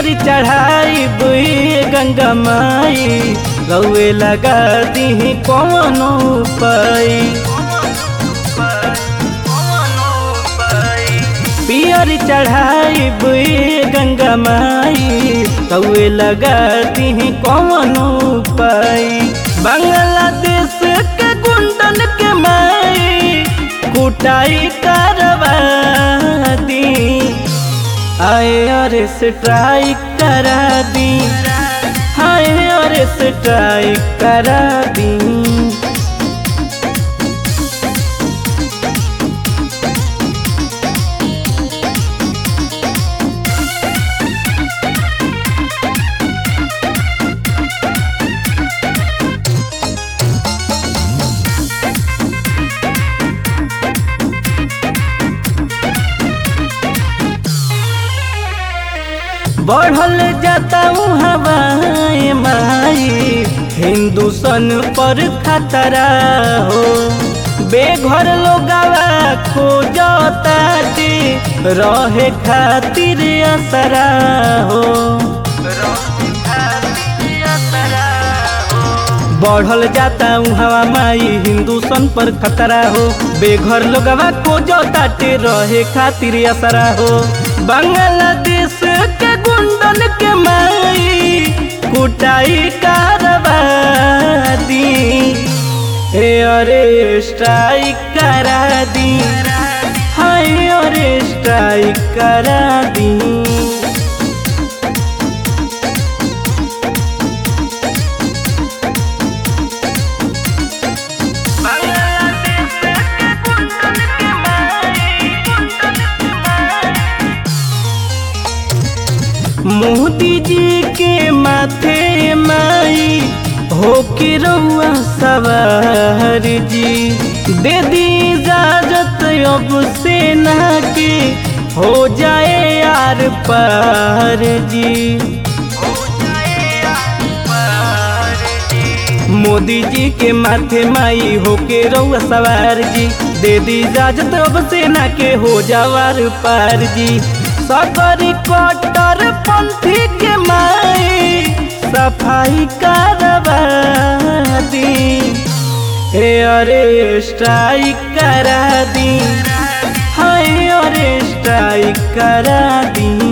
पियर चढ़ाई बुई गंगा माई रउए लगा दी कौनो पाई पियर चढ़ाई बुई गंगा माई रउए लगा दी कौनो पाई बांग्लादेश के गुंडन के माई कुटाई करवा दी आए और स्ट्राइक करा दी आए और स्ट्राइक करा दी बढ़ल जाता हवाए माई हिंदुस्तान पर खतरा हो बेघर लोगवा खोजता रहे खातिर असरा हो बढ़ल जाता हवा माई हिंदुस्तान पर खतरा हो बेघर लोगवा खोजता रहे खातिर असरा हो बांग्लादेश के गुंडन के माई कुटाई करवा दी हे अरे स्ट्राइक करा दी हाय अरे स्ट्राइक करा दी मोदी जी के माथे माई हो के रउआ सवार जी दे दी इजाजत अब सेना के हो जाए यार पार जी मोदी जी के माथे माई हो के रउआ सवार जी दे दी इजाजत अब सेना के हो जावार पार जी सकरी कटर पंथी के माई सफाई करवा दी हे अरे स्ट्राइक करा दी हाय अरे स्ट्राइक करा दी